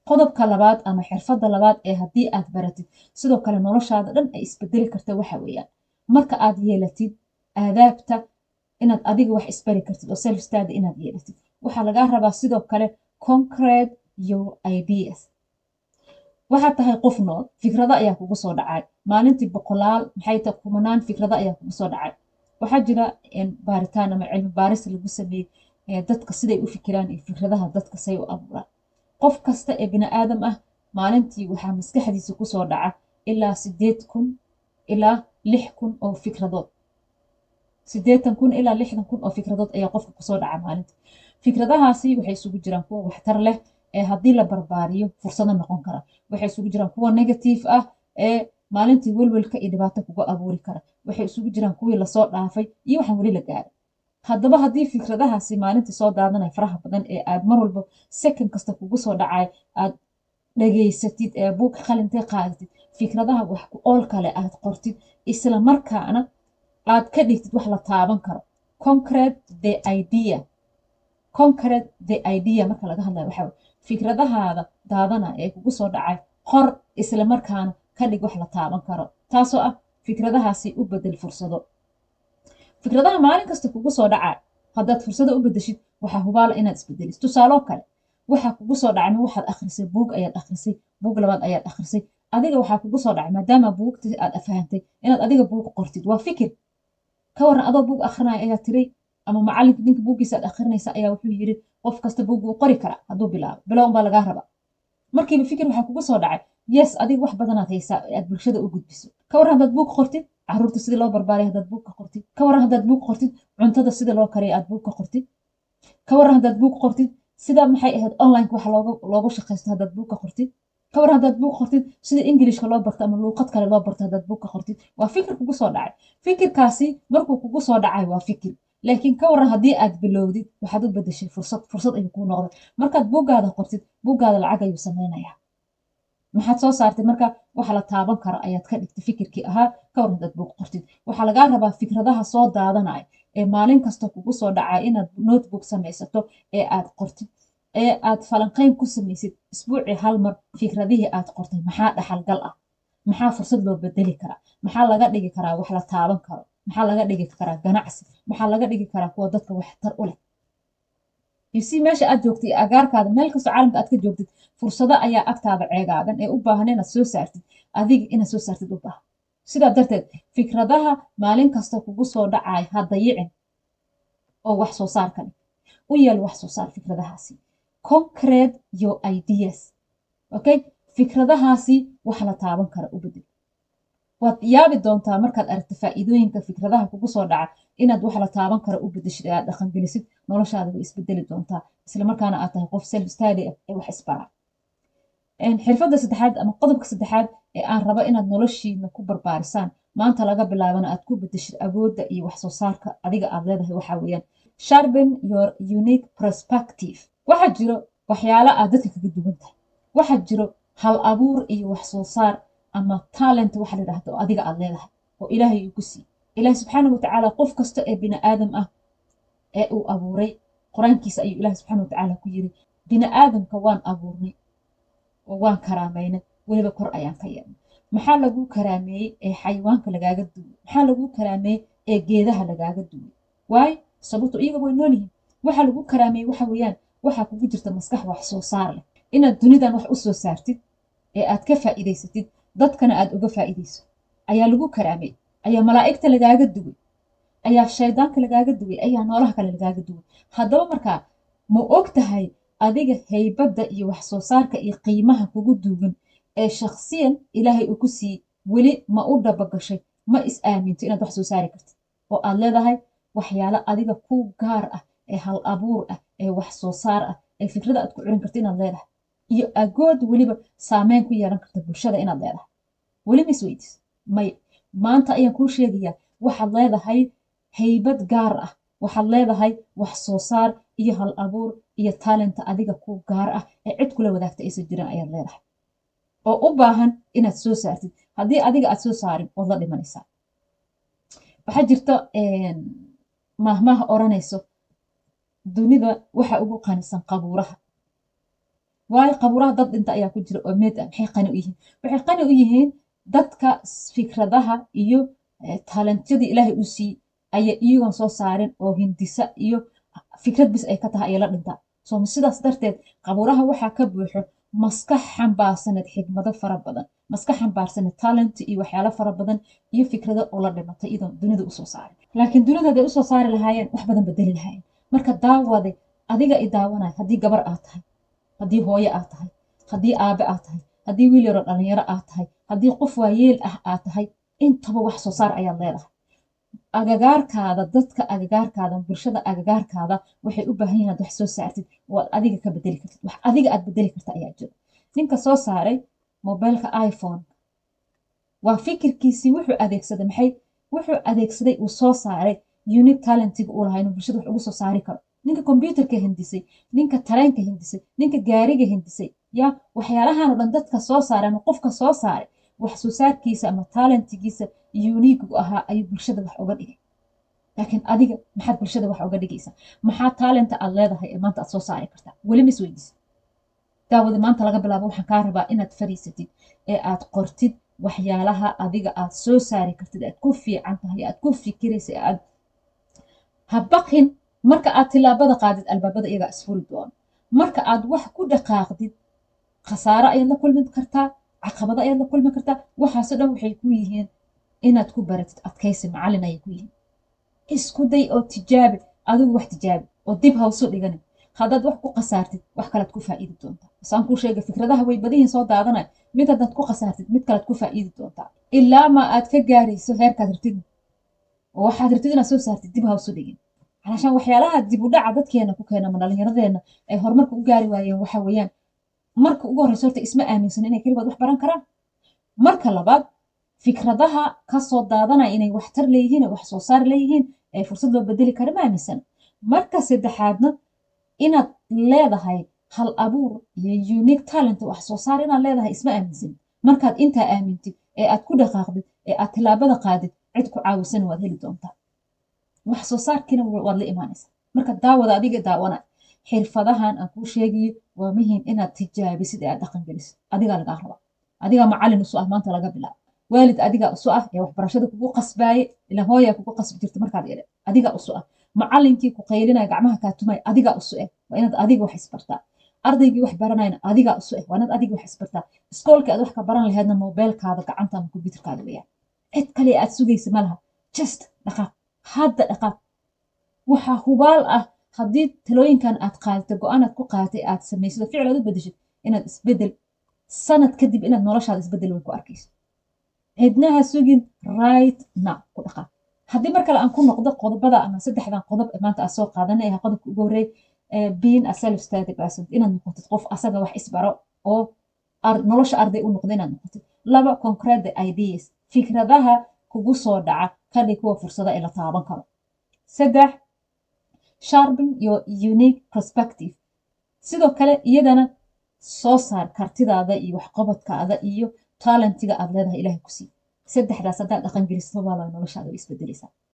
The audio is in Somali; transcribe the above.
qodobka labaad ama xirfadda labaad ee haddii aad baratid sidoo kale noloshaada dhan ay isbedeli karta waxa weeyaan marka aad yeelatid aadaabta inaad adiga wax isbari kartid oo self study inaad yeelatid waxaa lagaa rabaa sidoo kale concrete your ideas waxaad tahay qof nool fikrado ayaa kugu soo dhacay maalintii boqolaal maxay tahay kumanaan fikrado ayaa kugu soo dhacay waxaa jira baaritaan ama cilmi baaris lagu sameeyey dadka siday u fikiraan iyo fikradaha dadka say u abuuraan qof kasta ee bini aadam ah maalintii waxaa maskaxdiisa kusoo dhaca ilaa sideed kun ilaa lix kun oo fikradood sideetan kun ilaa lixdan kun oo fikradood ayaa qofka kusoo dhaca maalinta fikradahaasi waxay isugu jiraan kuwa waxtar leh ee haddii la barbaariyo fursado noqon kara waxay isugu jiraan kuwa negative ah ee maalintii welwelka iyo dhibaato kuga abuuri kara waxay isugu jiraan kuwii lasoo dhaafay iyo waxaan weli la gaaray haddaba haddii fikradahaasi maalintii soo daadanaya faraha badan ee aad mar walba second kasta kugu soo dhacay aad dhageysatid ee buug qalintee qaadatid fikradaha wax ku ool kale aad qortid isla markaana aad ka dhigtid wax la taaban karo concrete the idea concrete the idea marka laga hadlayo waxaa fikradahaada daadana ee kugu soo dhacay qor isla markaana ka dhig wax la taaban karo taasoo ah fikradahaasi u bedel fursado fikradaha maalin kasta kugu soo dhacay haddaad fursado u bedeshid waxaa hubaala inaad isbedelis tusaaloo kale waxaa kugu soo dhacay ma waxaad akhrisay buug ayaad akhrisay buug labaad ayaad akhrisay adiga waxaa kugu soo dhacay maadaama buugtii aad afahantay inaad adiga buug qortid waa fikir ka waran adoo buug akhrinaya ayaa tiray ama macalinka ninka buuggiisa aad akhrinaysa ayaa wuxuu yiri qof kasta buug wuu qori karaa hadduu bilaabo bilow unbaa lagaa rabaa markiiba fikir waxaa kugu soo dhacay yes adiga wax badanaad haysaa ee aad bulshada u gudbiso ka waran haddaad buug qortid caruurta sidii loo barbaariya haddaad buug ka qortid ka waran haddaad buug qortid cuntada sida loo kariya aad buug ka qortid ka waran haddaad buug qortid sida maxay ahayd online wax loogu shaqaysto haddaad buug ka qortid ka waran haddaad buug qortid sida ingilishka loo barto ama luuqad kale loo barto haddaad buug ka qortid waa fikir kugu soo dhacay fikirkaasi markuu kugu soo dhacay waa fikir laakiin ka waran haddii aad bilowdid waxaad u bedeshay fursad fursad ayuu kuu noqday markaad buuggaada qortid buuggaada lacag ayuu samaynayaa maxaad soo saartay marka waxa la taaban karo ayaad ka dhigtay fikirkii ahaa ka waran haddaad buug qortid waxaa lagaa rabaa fikradaha soo daadanaya ee maalin kasta kugu soo dhacay inaad notebook samaysato ee aad qortid ee aad falanqayn ku samaysid isbuucii hal mar fikradihii aad qortay maxaa dhaxalgal ah maxaa fursad loo bedeli karaa maxaa laga dhigi karaa wax la taaban karo maxaa laga dhigi karaa ganacsi maxaa laga dhigi karaa kuwa dadka waxtar u leh yusi meesha aad joogtid agaarkaada meel kastoo caalamka aad ka joogtid fursado ayaa agtaada ceegaadan ee u baahan inaad soo saartid adiga inaad soo saartid u baahan sidaa darteed fikradaha maalin kasta kugu soo dhacay ha dayicin oo wax soo saar ka dhig u yeel wax soo saar fikradahaasi concrete your ideas okay fikradahaasi wax la taaban kara u bedel waad yaabi doontaa markaad aragta faa'iidooyinka fikradaha kugu soo dhaca inaad wax la taaban kara u bedeshid ee aad dhaqangelisid noloshaada way isbedeli doontaa islamarkaana aad tahay qof self study ah ee wax isbaraa xirfadda saddexaad ama qodobka saddexaad ee aan rabo inaad noloshiina ku barbaarisaan maanta laga bilaabana aad ku bedeshid awoodda iyo wax soo saarka adiga aad leedahay waxaa weeyaan sharpen your unique perspective waxaa jiro waxyaalo aad dadka kaga duwan tahay waxaa jiro hal abuur iyo wax soo saar ama talent waxa la yidhahdo oo adiga aad leedahay oo ilaahay uu ku siiyey ilaahi subxaana watacaala qof kasta ee bini aadam ah ee uu abuuray qur-aankiisa ayuu ilaahi subxaana watacaala ku yiri bini aadamka waan abuurnay oo waan karaameynay weliba kor ayaan ka yeelnay maxaa lagu karaameeyey ee xayawaanka lagaaga duway maxaa lagu karaameeyey ee geedaha lagaaga duway waayo sababto iyaga way nool yihiin waxa lagu karaameeyey waxa weeyaan waxaa kugu jirta maskax wax soo saar leh inaad dunidan wax u soo saartid ee aad ka faa'iidaysatid dadkana aad uga faa'iidayso ayaa lagu karaamay ayaa malaa'igta lagaaga duway ayaa shaydaanka lagaaga duway ayaa noolaha kale lagaaga duway haddaba markaa ma og tahay adiga haybadda iyo wax soo saarka iyo qiimaha kugu duugan ee shakhsiyan ilaahay uu ku siiyey weli ma u dhabagashay ma is aaminto inaad wax soo saari kartid oo aad leedahay waxyaalo adiga ku gaar ah ee hal abuur ah ee wax soo saar ah ee fikrada aad ku curin karta inaad leedahay iyo agood weliba saameyn ku yeelan karta bulshada inaad leedahay weli ma isweydiis may maanta ayaan kuu sheegayaa waxaad leedahay haybad gaar ah waxaad leedahay wax soo saar iyo hal abuur iyo taalenta adiga ku gaar ah ee cid kula wadaagta aysan jirin ayaad leedahay oo u baahan inaad soo saartid haddii adiga aad soo saarin waad la dhimanaysaa waxaa jirta maahmaaha odhanayso dunida waxa ugu qanisan qabuuraha waayo qabuuraha dad dhinta ayaa ku jira oo meed ah maxay qani u yihiin waxay qani u yihiin dadka fikradaha iyo talentyadii ilaahay u siiyey ayaa iyagoon soo saarin oo hindisa iyo fikrad bis ay ka tahay ayay la dhintaa so sidaas darteed qabuuraha waxaa ka buuxo maskax xambaarsaneed xigmado fara badan maskax xambaarsaneed talent iyo waxyaalo fara badan iyo fikrado oo la dhimatay iyadoon dunida usoo saarin laakiin dunida haday usoo saari lahaayeen wax badan bedeli lahaayeen marka daawade adiga i daawanaya haddii gabar aad tahay haddii hooyo aad tahay haddii aabe aad tahay haddii wiil yaroo dhalinyaro aad tahay haddii qof waayeel ah aad tahay intaba wax soo saar ayaad leedahay agagaarkaada dadka agagaarkaada bulshada agagaarkaada waxay u baahan yihin ad wax soo saartid waad adiga ka bedeli kartid wax adiga aad bedeli karta ayaa jiro ninka soo saaray mobilka iphone waa fikirkiisii wuxuu adeegsaday maxay wuxuu adeegsaday uu soo saaray unique talentiga uu lahaa inuu bulshada wax ugu soo saari karo ninka kombyuutarka hindisay ninka tareenka hindisay ninka gaariga hindisay ya waxyaalahan oo dhan dadka soo saaray ama qofka soo saaray wax soo saarkiisa ama talentigiisa uniigu ahaa ayuu bulshada wax uga dhigay laakiin adiga maxaad bulshada wax uga dhigaysaa maxaa talenta aad leedahay ee maanta aad soo saari kartaa weli ma isweydiisa daawada maanta laga bilaabo waxaan kaa rabaa inaad fariisatid ee aad qortid waxyaalaha adiga aad soo saari kartid aad ku fiican tahay aad ku fikiraysa aad habaqin marka aad tilaabada qaadid albaabada iyagaa isfuri doono marka aad wax ku dhaqaaqdid khasaaro ayaad la kulmi kartaa caqabado ayaad la kulmi kartaa waxaaso dhan waxay ku yihiin inaad ku baratid adkaysi macallin ayay ku yihiin isku day oo tijaabi adigu wax tijaabi oo dib hawsu dhiganin haddaad wax ku khasaartid wax kalead ku faa'iidi doontaa basaan kuu sheegay fikradaha way badihiin soo daadanaya mid haddaad ku khasaartid mid kalead ku faa'iidi doontaa ilaa ma aad ka gaarayso heerkaad rabtid oo waxaad rabtid inaad soo saartid dib hawsu dhigin calashaan waxyaalaha dib u dhaca dadkeena ku keena ama dhallinyaradeenna ay horumarka u gaari waayeen waxa weeyaan marka ugu horreysa horta isma aaminsan inay keligood wax baran karaan marka labaad fikradaha kasoo daadanaya inay waxtar leeyihiin wax soo saar leeyihiin ee fursad loo bedeli kara ma aaminsan marka saddexaadna inaad leedahay hal abuur iyo unique talent wax soo saar inaad leedahay isma aaminsan markaad intaa aamintid ee aad ku dhaqaaqdid ee aad tilaabada qaadid cid ku caawisana waad heli doontaa wax soo saarkiina waad la imaanaysaa marka daawada adiga daawana xirfadahan aan kuu sheegayo waa muhiim inaad tijaabisid ee aad dhaqan gelisid adigaa lagaa rabaa adigaa macallin usu ah maanta laga bilaabo waalid adigaa usu ah ee waxbarashada kugu qasbaaye ila hooyaa kugu qasbi jirta markaad yare adigaa usu ah macallinkii ku qaylinaya gacmaha kaa tumaya adigaa usu eh waa inaad adiga wax isbartaa ardaygii wax baranayna adigaa usu eh waa inaad adiga wax isbartaa iskoolkii aad wax ka baran laheedna mobeelkaada gacanta ama kombyuutarkaada weyaan cid kale aad sugaysa ma laha just dhaqaaq hadda dhaqaaq waxaa hubaal ah haddii talooyinkan aad qaadatay go-aan aad ku qaadatay aad samaysado ficil aad u bedeshid inaad isbedel sanad kadib inaad noloshaada isbedel weyn ku arkayso cidnaha sugin right now ku dhaqaaq haddii mar kale aan ku noqdo qodobada ama saddexdan qodob ee maanta aad soo qaadanay aha qodobka ugu horreey being a self study person inaad noqotid qof asaga wax isbaro oo nolosha arday u noqdo inaad noqotid laba concrete ideas fikradaha kugu soo dhaca kadhig kuwa fursada ee la taaban karo saddex sharping your unique perspective sidoo kale iyadana soo saar kartidaada iyo waxqabadkaada iyo talentiga aad leedahay ilahay ku sii saddexdaas haddaad dhaqan gelisto waa noloshaada way isbedelaysaa